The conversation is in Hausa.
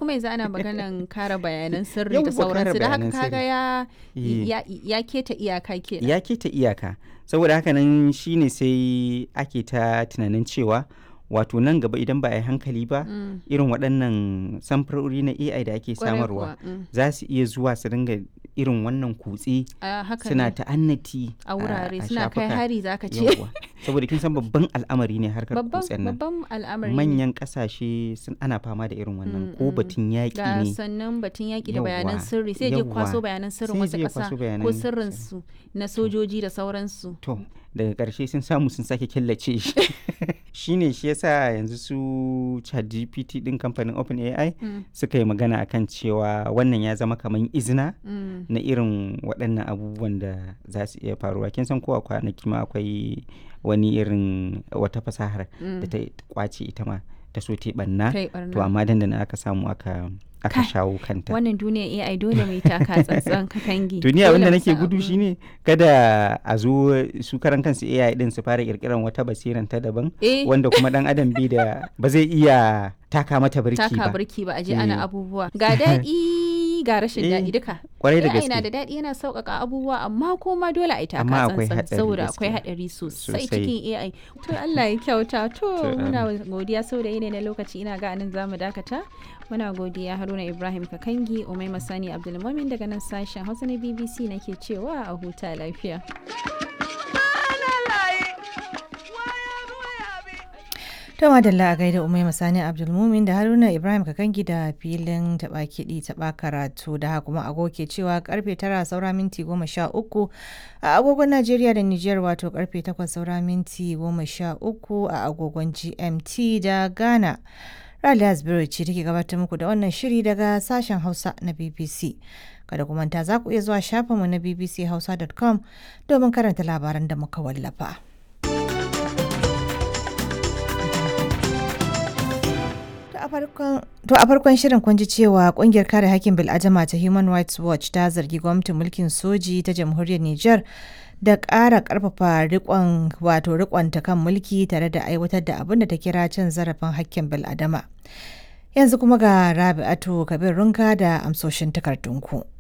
kuma yanzu ana maganan kare bayanan sirri da Yawwa, kare sauransu da haka bayanan kaga sirri. ya Eh. ya ya keta iyaka kenan ya keta iyaka saboda haka nan shine sai ake ta tunanin cewa wato nan gaba idan ba a yi hankali ba Mm. irin waɗannan samfurori na ai da ake Kwarai samarwa kuwa, mm. za su iya zuwa su dinga irin wannan kutse a haka suna ne. ta'annati a wurare a suna kai shafuka. hari zaka ce Yawwa. saboda kin san babban al'amari ne harkar babban kutsen nan babban al'amari ne. manyan kasashe sun ana fama da irin wannan Mm, ko mm. batun yaƙi ga ne sannan batun yaƙi da bayanan Yawwa, sirri sai je kwaso yawwa. bayanan sirrin Sai wasu je ƙasa kwaso ko bayanan sirrinsu na sojoji da sauransu to daga ƙarshe sun samu sun sake killace shi shine shi yasa yanzu su ChatGPT din kamfanin OpenAI Mm, suka yi magana akan cewa wannan ya zama kamar izina mm. na irin waɗannan abubuwan da za su iya faruwa kin san kowa kwanaki ma akwai wani irin wata fasahar da ta kwace ita ma ta so ta yi ɓanna kai to barna amma dandana aka samu aka aka Kai, shawo kanta wannan duniya AI dole mai taka tsantsan ka kangi to ni abin da Dole mu nake san gudu abin. shine kada a zo su karan kansu AI din su fara kirkiran wata basiran ta daban eh wanda kuma dan adam bi da ba zai iya taka mata birki taka ba birki ba a je Eh. ana abubuwa ga daɗi ga rashin Eh, daɗi duka kwarai da AI na gaske da daɗi yana sauƙaƙa abubuwa amma kuma dole a yi taka Amma akwai tsantsan haɗari saboda akwai gaskiya. haɗari sosai Sosai. cikin AI to Allah ya kyauta to To, muna godiya saboda yanayi na lokaci ina ga anan zamu dakata muna godiya Haruna Ibrahim Kakangi Umai Masani Abdulmumin daga nan sashen Hausa na BBC nake cewa a huta lafiya To madalla a gaida Umai Masani Abdulmumin da Haruna Ibrahim Kakangi da filin taɓa kiɗi taɓa karatu da haka kuma agogo ke cewa karfe tara saura minti goma sha uku a agogon Najeriya da Nijar wato karfe takwas saura minti goma sha uku a agogon GMT da Ghana. Rali Asbiru ce take gabatar muku da wannan shiri daga sashen Hausa na BBC. Kada ku manta za ku iya zuwa shafinmu na bbchausa.com domin karanta labaran da muka wallafa. To a farkon shirin kun ji cewa kungiyar kare hakkin bil'adama ta Human Rights Watch ta zargi gwamnatin mulkin soji ta jamhuriyar Nijar da ƙara ƙarfafa rikon wato rikonta kan mulki tare da aiwatar da abin da ta kira cin zarafin hakkin bil'adama. Yanzu kuma ga Rabi'atu Kabir Runka da amsoshin takardunku.